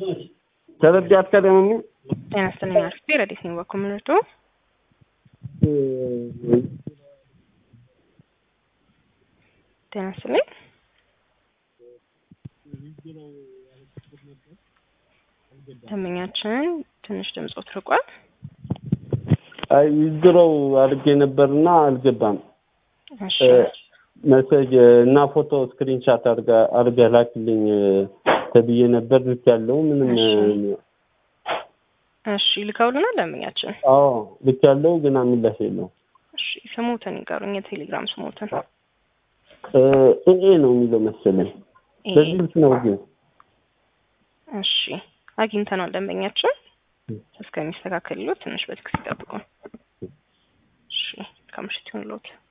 ተረዳት አትቀደምም ጤና ይስጥልኝ አርፍቴ ረዲት ነኝ በኮሚኒቱ ጤና ይስጥልኝ ደንበኛችን ትንሽ ድምፆት ርቋል። አይ ዊዝድሮው አድርጌ ነበርና አልገባም። እሺ መሰጅ እና ፎቶ ስክሪንሻት አድርገህ ላክልኝ ተብዬ ነበር። ልክ ያለው ምንም እሺ ልከውልናል ደንበኛችን። አዎ ልክ ያለው ግን ምላሽ የለው። እሺ ስሙትን ይቀሩኝ፣ የቴሌግራም ስሙትን ኤኤ ነው የሚለው መሰለኝ። ኤ። በዚህ ልክ ነው ግን እሺ አግኝተናል ደንበኛችን። እስከሚስተካከልሎት ትንሽ በትክስ ይጠብቁን። እሺ ከምሽት ይሁንልዎት።